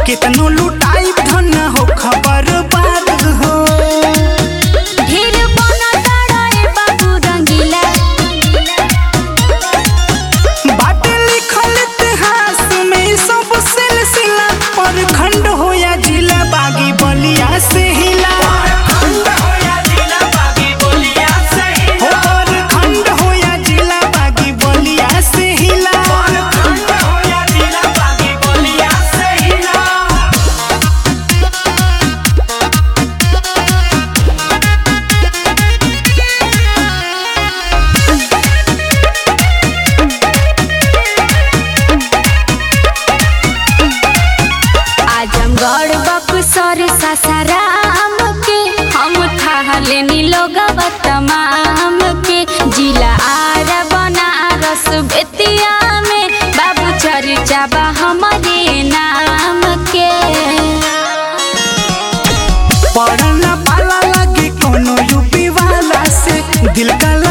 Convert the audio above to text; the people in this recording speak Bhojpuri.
कितनो लुटाई धन हो खबर बात हो ढेर बना तारा ए बाबू रंगीला बाटे लिखल इतिहास में सब सिलसिला पर खंड हो या जिला बागी बलिया से हिला हो पर खंड हो या जिला बागी बलिया से हिला आजमगढ़ बक्सर सासाराम के हम थाहले नीलोगवा तमाम के जिला आरा बनारस बेतिया में बाबू चर्चा बा हमारे नाम के पढ़ना पाला लगे कोनो यूपी वाला से दिल का